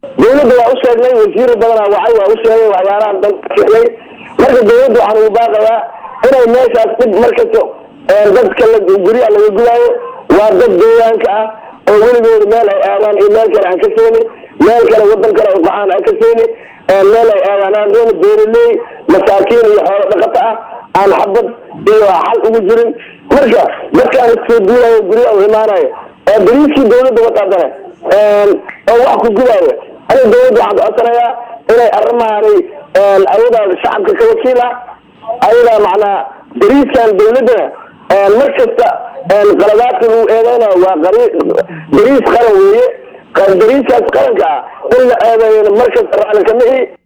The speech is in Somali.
dawladda waa u sheegnay wasiir badanaa wacay waa u sheegay waxyaalahan dhan sheegay marka dawladda waxaan ugu baaqayaa inay meeshaas dib markasta dadka la guryaha laga gudaayo waa dad deegaanka ah oo weligooda meel ay aadaan iyo meel kale aan ka seeni meel kale wadan kale ay qaxaan aan ka seeni meel ay aadaan aan doona beeraley masaakiin iyo xoolo dhaqato ah aan xabad iyo xal ugu jirin marka dadkaan isoo duulayo guryaha u imaanayo oo bariiskii dawladda wadaadane oo wax ku gudaayo aniga dawladda waxaan codsanayaa inay arrimahaanay ayadaa shacabka ka wakiila ayadaa macnaa bariiskan dawladdana mar kasta qaladaadka lagu eedeynayo waa bariis qaran weeye bariiskaas qaranka ah in la eedeeyana mar kasta racli kama ihi